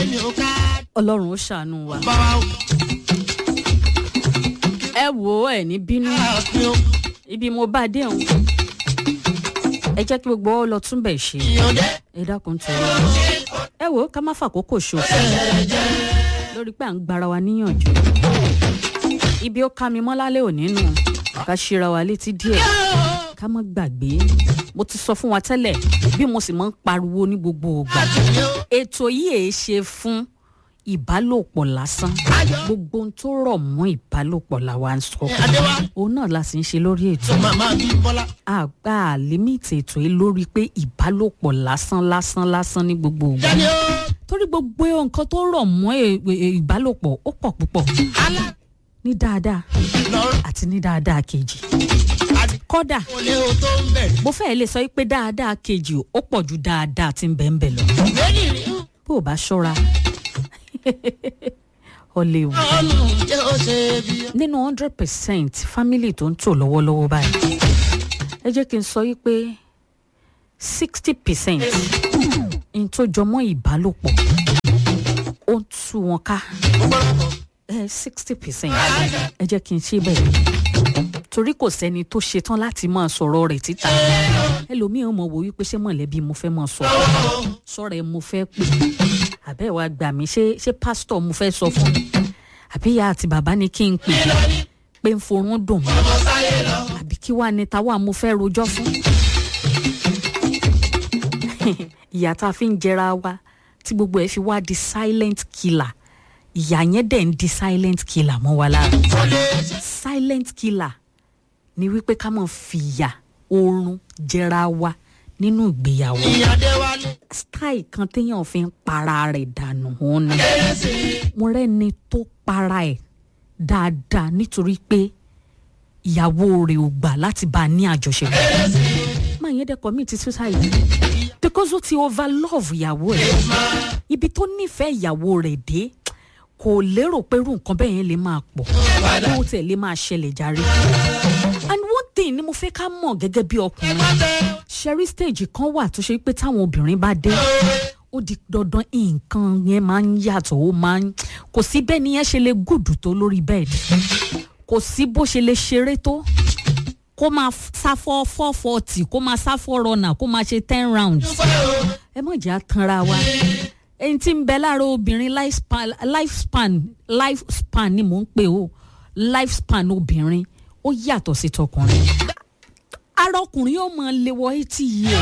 mi ò ká ọlọ́run ó ṣàánú wa. bá wa o. ẹ wò ó ẹ ní bínú àfin o. ibi mo bá dé òun ẹ jẹ́ kí gbogbo ọ lọ túnbẹ̀ ṣe ìyọ̀dẹ. ẹ dákun tó yọ ẹ wò ó ká má fàkókò ṣòfò lórí pé à ń gbára wa níyànjú ibi ó ká mi mọ́ lálẹ́ òní nù ká ṣíra wa létí díẹ̀ ká má gbàgbé mo ti sọ fún wa tẹ́lẹ̀ bí mo sì máa ń pariwo ní gbogbo ògbà ètò yìí èé ṣe fún ìbálòpọ̀ lásán gbogbo ohun tó rọ̀ mọ́ ìbálòpọ̀ làwa ń sọ adéwà òun náà la sì ń ṣe lórí ètò màmá bí bọ́lá. àgbà límìtì ètò yìí lórí pé ìbálòpọ̀ lásán lásán lásán ní gbogbo ògbà jáde o. torí gbogbo nǹkan tó rọ̀ mọ́ è- è- ìbálòpọ̀ ó pọ̀ púpọ̀ alá ní dáadáa lọ́rùn. àti ní dáadáa kejì àti kódà olè o tó ń bẹ̀. mo fẹ́ lè sọ pé dáadáa kejì ó pọ̀ ju dáadáa tí ń bẹ̀ ń bẹ̀ lọ méjì rí bó o bá ṣọ́ra ọ lè wù. ọ̀nù jẹ́ ó ṣe bí. nínú hundred percent family tó ń tò lọ́wọ́lọ́wọ́ báyìí ẹ jẹ́ kí n sọ yí pé sixty percent n tó jọmọ́ ìbálòpọ̀ ó ń tú wọn ká sixty percent ẹ jẹ́ kí n ṣe bẹ́ẹ̀ torí kò sẹ́ni tó ṣetán láti máa sọ̀rọ̀ rẹ̀ títa ẹlòmíì ò mọ̀ wò wípé ṣé mọ̀lẹ́bí mo fẹ́ máa sọ̀rọ̀ sọ̀rọ̀ ẹ mo fẹ́ pè àbẹ́ wa gbà mí ṣé ṣé pásítọ̀ mo fẹ́ sọ fún àbí ìyá àti bàbá ni kí n pè pé ń forún dùn mọ́ àbí kí wàá ní táwa mo fẹ́ rojọ́ fún ìyá tá a fi ń jẹra wa tí gbogbo ẹ fi wá di silent killer ìyá yẹn dẹ̀ ń di silent killer mọ́ wa lára silent killer ni wípé ká mọ̀ fìyà oorun jẹra wa nínú ìgbéyàwó ìyàdé wálé. style kan téèyàn fi ń para rẹ̀ dànù òun ni mo rẹ́ni tó para ẹ̀ dáadáa nítorí pé ìyàwó rẹ̀ ò gbà láti bá a ní àjọṣepọ̀ máa yẹn dẹ́ commit suicide because ó ti overlove ìyàwó ẹ̀ ibi tó nífẹ̀ẹ́ ìyàwó rẹ̀ dé kò lérò pé irú nǹkan bẹ́ẹ̀ yẹn lè máa pọ̀ kó o tẹ̀ lè máa ṣẹlẹ̀ járe and one thing ni mo fẹ́ ká mọ̀ gẹ́gẹ́ bí ọkùnrin ṣẹ́rí stage kan wà tó ṣe pé táwọn obìnrin bá dé ó di dandan nǹkan yẹn máa ń yàtọ̀ ó máa ń kò sí bẹ́ẹ̀ ni yẹn ṣe lè gùdù tó lórí bẹ́ẹ̀dì kò sí bó ṣe lè ṣeré tó kó máa sáfọ́ four forty kó máa sáfọ́ rọnà kó máa ṣe ten rounds ẹ mọ̀ jẹ́ àtànra wa ẹni tí ń bẹ lára obìnrin lifespan lifespan lifespan ni mò ń pè ó lifespan obìnrin ó yàtọ̀ sí tọkùnrin ara ọkùnrin yóò máa lè wọ eighty years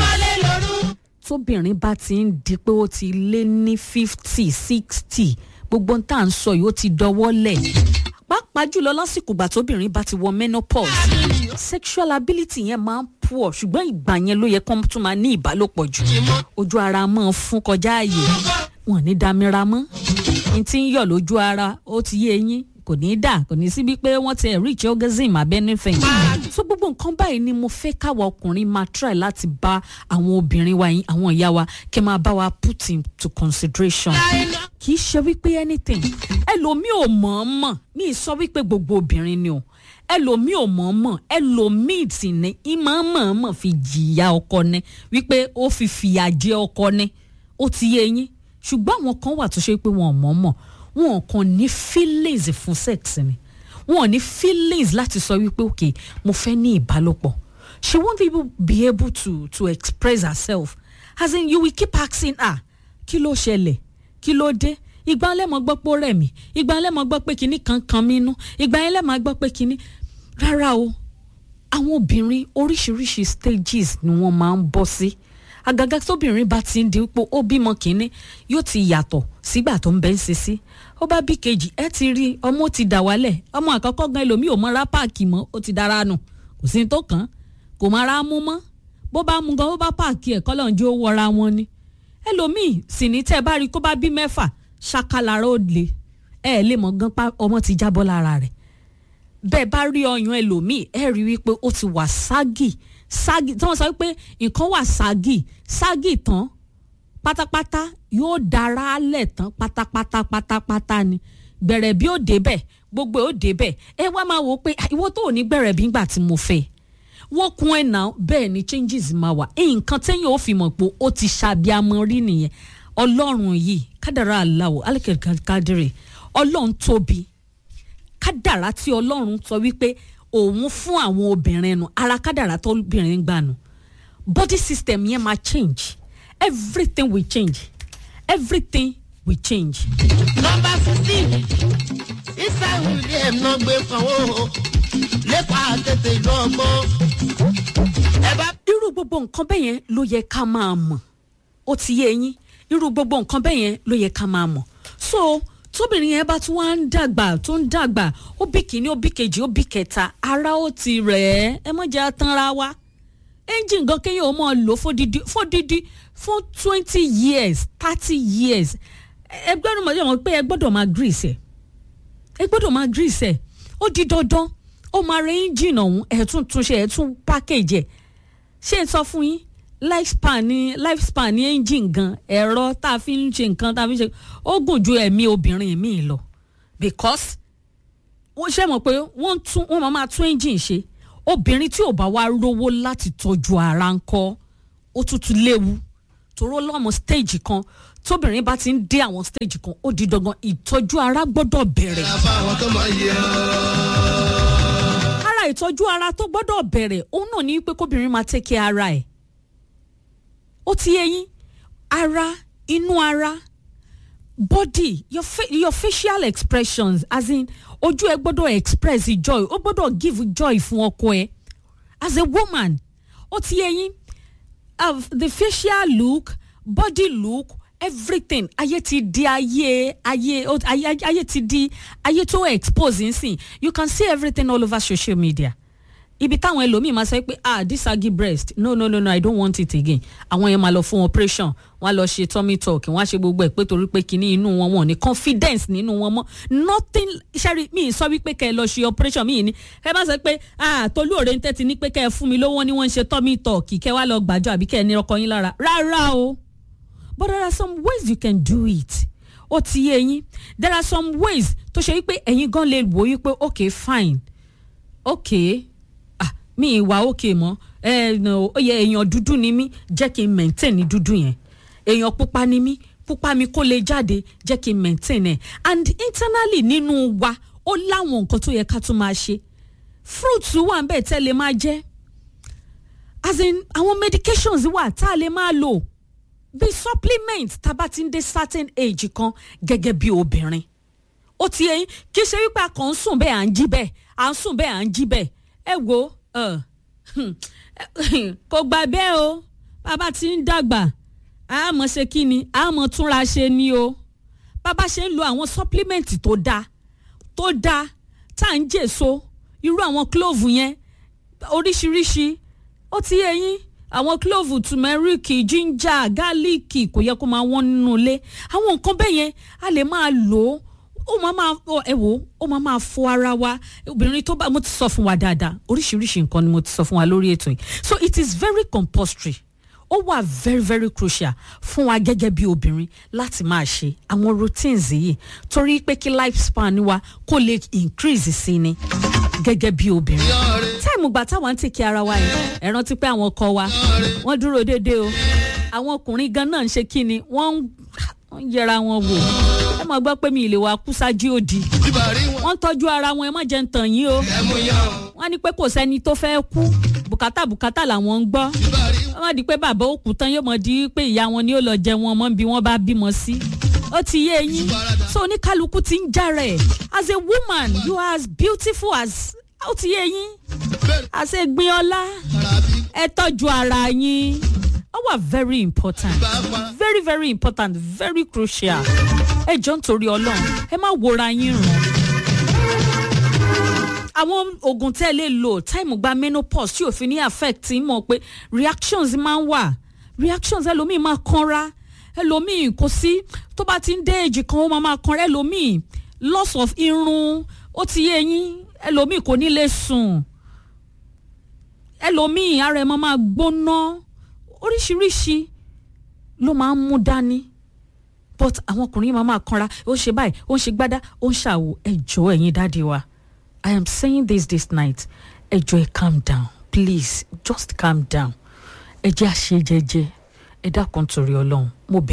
tóbìnrin bá ti ń di pé ó ti lé ní fifty sixty gbogbo ń tà ń sọ yìí ó ti dọwọ́ lẹ̀ pàápàá jùlọ lásìkò ìgbà tóbìnrin bá ti wọ menopause sexual ability yẹn máa ń poor ṣùgbọ́n ìgbà yẹn ló yẹ kó tún máa ní ìbálòpọ̀ jù ojú ara máa fún kọjá ààyè wọn ní damira mọ́ n ti ń yọ̀ lójú ara ó ti yé eyín kò ní í dà kò ní síbi pé wọ́n ti reach orgasm abẹ́nifẹ̀yìn so gbogbo nǹkan báyìí ni mo fẹ́ káwa ọkùnrin máa try láti bá àwọn obìnrin wa yín àwọn ìyá wa kẹ́ máa bá wa put into consideration kì í ṣe wípé anything ẹlòmíì ò mọ̀ ọ́n mọ̀ mi ì sọ wípé gbogbo obìnrin ni o ẹlòmíì ò mọ̀ ọ́n mọ̀ ẹlòmíì sì ní ìmọ̀ mọ̀ ọ́n mọ̀ fi jìyà ọkọ ni wípé ó fi fìyà jẹ ọkọ ni ó ti yé yín ṣùgbọ́n àwọn kan wà tó ṣe pé wọn ò mọ̀ ọ́n mọ̀ wọn kàn ní feelings fún sex ni wọn ò ní feelings láti sọ wípé ok mo fẹ́ ní ìbálòpọ̀ she won't even be able to to express herself as in you will keep asking her kí ló ṣẹlẹ̀ kí ló dé ìgbà lẹ́mọ̀ gbọ́ pé ó rẹ̀ mí ìgbà lẹ́mọ̀ gbọ́ pé kinní kan kan mí nú ìgbà yẹn lẹ́mọ̀ gbọ́ pé kinní rárá o àwọn obìnrin oríṣiríṣi stages ni wọ́n máa ń bọ́ sí àgàgà tóbìnrin bá ti ń di pé ó bímọ kínní yóò ti yàtọ̀ sígbà tó ń bẹ́ ń ṣe sí ó bá bí kejì ẹ ti rí ọmọ ti dà wálẹ̀ ọmọ àkọ́kọ́ gan ẹlòmíì ò mọ́ra páàkì mọ́ ó ti dára nù kò sí tó kàn án kò mọ́ra mú mọ́ bó bá mú gan bó bá páàkì ẹ̀ kọ́lọ̀ ń jẹ́ ó wọra wọn ni ẹlòmíì sì ní tẹ́ ẹ bá rí kó bá bí mẹ́fà ṣàkàlàrà ó le ẹ ẹ lè mọ̀ gan pa ọmọ ti jábọ́ lára rẹ̀ bẹ́ẹ̀ bá rí ọyàn ẹlòmíì ẹ rí wípé ó ti wà ságì ságì tí wọ́n sọ wípé nǹkan wà ságì ságì tán pátápátá yóò dára lẹ̀ tán pátápátá pátápátá ni gbẹ̀rẹ̀ bí ó débẹ̀ gbogbo ó débẹ̀ ẹ wá máa wò ó pé ìwọ tó ò ní gbẹ̀rẹ̀ bí ngbà tí mo fẹ́ wọ́n kún ẹ̀ náà bẹ́ẹ̀ ni changes máa wà nǹkan téèyàn ó fi mọ̀ pé ó ti ṣàbíamọ rí nìyẹn ọlọ́run yìí kádàrá aláwọ̀ alikadiri ọlọ́run tóbi kádàrá tí ọlọ́run sọ wípé òun fún àwọn obìnrin nu ara kádàrá tó obìnrin gbà nù body system yẹn máa change everything will change everything will change. nọmba fifteen isa william náà gbé sanwó lẹ́kọ̀ọ́ àtẹ̀tẹ̀ ìlú ọgbọ́n. ẹ bá irú gbogbo nǹkan bẹ́ẹ̀ yẹn ló yẹ ká máa mọ̀ ó ti yé yín irú gbogbo nǹkan bẹ́ẹ̀ yẹn ló yẹ ká máa mọ̀ so tóbìnrin yẹn bá tún wá ń dàgbà tó ń dàgbà ó bí kìíní ó bí kejì ó bí kẹta ara ó ti rẹ̀ ẹ́ ẹ mọ̀ jẹ́ atanra wa engine gan kéèyàn ó mọ̀ lò fódìdí fódìdí fún twenty years thirty years ẹ gbọ́dọ̀ mọ̀ jẹ́ pé ẹ gbọ́dọ̀ máa grease ẹ̀ ẹ gbọ́dọ̀ máa grease ẹ̀ ó di dandan ó máa rẹ engine ọ̀hún ẹ̀ tún túnṣe ẹ̀ tún package ẹ̀ ṣé n sọ fún yín lifespan ní lifespan ní engine gan ẹ̀rọ tá a fi ń ṣe nǹkan tá a fi ń ṣe ó gùn ju ẹ̀mí obìnrin mi lọ because wọ́n ṣe mọ̀ pé wọ́n tún wọ́n máa máa tún engine ṣe obìnrin tí ò bá wá rówó láti tọ́jú ara ń kọ́ ó tútù léwu toró lọ́mọ stage kan tóbìnrin bá ti ń dé àwọn stage kan ó di dandan ìtọ́jú ara gbọ́dọ̀ bẹ̀rẹ̀ fáwọn tó máa yẹ ara ìtọ́jú ara tó gbọ́dọ̀ bẹ̀rẹ̀ òun náà ní pé kóbìnrin máa take care ara ẹ̀ ó ti yé yín ara inú ara body your, fa your facial expressions as in ojú ẹ gbọ́dọ̀ express joy ó gbọ́dọ̀ give joy fún ọkọ ẹ as a woman ó ti yé yín uh, the facial look body look everything ayé ti di ayé ayé ó- ayé ayé ti di ayé tó expose nsìn you can see everything all over social media ibi táwọn ẹlòmíì máa sọ pé ah this saggy breast no no no no i don't want it again àwọn yẹn máa lọ fún operation wọn á lọ ṣe tummy talk wọn á ṣe gbogbo ẹ pé torí pé kinní inú wọn wọn ò ní confidence nínú wọn mọ nothing ṣẹ́rí mi ì sọ wípé kẹ́ ẹ lọ ṣe operation mi ì ní ẹ bá sọ pé ah tolú òre ń tẹ́tí ní pé kẹ́ ẹ fún mi lówó ni wọ́n ń ṣe tummy talk kẹ́ ẹ wá lọ gbàjọ àbí kẹ́ ẹ ní ọkọ yín lára rárá o but there are some ways you can do it ó ti yé yín there are some ways tó ṣe wípé ẹ̀yin gan lè wò wípé okay fine okay ah mi ì wá okay mọ́ ẹ no, ó yẹ èèyàn dúdú ni mí jẹ́ kí n maintain ní dúdú yẹn èèyàn pupa ni mí pupa mi kó lè jáde jẹ́ kí n maintain ẹ̀ and internally nínú wa ó láwọn nǹkan tó yẹ ká tún máa ṣe fruits wà ń bẹ̀ tẹ́ lè máa jẹ́ as in àwọn medications wà tá a lè máa lò bí supplement tá a bá ti ń dé certain age kan gẹ́gẹ́ bí obìnrin ó ti yẹ yín kì í ṣe wípé a kàn ń sùn bẹ́ẹ̀ à ń jí bẹ́ẹ̀ à ń sùn bẹ́ẹ̀ à ń jí bẹ́ẹ̀ ẹ wo ẹ, hmm, kò gbà bẹ́ẹ̀ o bàbá ti ń dàgbà a mọ̀ ṣe kí ni a mọ̀ túnra ṣe ni o bàbá ṣe ń lo àwọn supplement tó dáa tó dáa tá à ń jèso irú àwọn clove yẹn oríṣiríṣi ó ti yẹ yín àwọn clove turmeric ginger garlic kò yẹ kó máa wọ́n nínú ilé àwọn nǹkan bẹ́ẹ̀ yẹn a lè máa lò ó ó máa máa ọ, ẹ wò ó ó máa máa fọ ara wa obìnrin tó bá mo ti sọ fún wa dáadáa oríṣiríṣi nǹkan ni mo ti sọ fún wa lórí ètò yìí so it is very compulsory ó wà very very crucial fún wa gẹ́gẹ́ bí obìnrin láti máa ṣe àwọn routines yìí torí pé kí lifespan wa kó lè increase sí ni gẹ́gẹ́ bí obìnrin táìmù gbà táwọn ń tèké ara wa yìí ẹ rántí pé àwọn ọkọ wa wọ́n dúró déédéé o àwọn ọkùnrin gan náà ń ṣe kí ni wọ́n ń wọ́n ń yẹra wọn wò ẹ máa gbọ́ pé mi ì lè wá kú sájú òdì bíbárí wọn wọ́n ń tọ́jú ara wọn ẹ má jẹ́ ń tàn yín o ẹmu yan wọ́n ní pé kò sẹ́ni tó fẹ́ kú bùkátà bùkátà làwọn ń gbọ́ bíbárí wọ́n má di pé bàbá ó kú tán yóò mọ̀ di pé ìyá wọn ni ó lọ jẹ wọn mọ́ bí wọ́n bá bímọ sí ó ti yé yín so oníkálukú ti ń jára ẹ̀ as a woman you are as beautiful as ó ti yé yín bẹ́ẹ̀ as a gbin ọlá tàbí ẹ tọ́jú ara yín ó wà very important bàbá very very important very crucial ẹ jọ ń torí ọlọ́run ẹ má wòra yín ràn àwọn oògùn tẹ́ ẹ lè lò táìmù gba menopause tí òfin ní affect ń mọ̀ pé reactions máa ń wà reactions ẹlòmíì máa kanra ẹlòmíì kò sí tó bá ti ń dé èjì kan ó máa máa kanra ẹlòmíì loss of irun ó ti yé yín ẹlòmíì kò ní lè sùn ẹlòmíì ara ẹ̀ máa máa gbóná oríṣiríṣi ló máa ń mú dání but àwọn ọkùnrin máa máa kanra ó ń ṣe báyìí ó ń ṣe gbádá ó ń ṣàwò ẹjọ́ ẹ̀yin dáàdi wa i am saying this this night ẹjọ́ ẹ calm down please just calm down ẹ jẹ́ àṣẹ jẹ́jẹ́ ẹ dákun torí ọlọ́run mo bẹ̀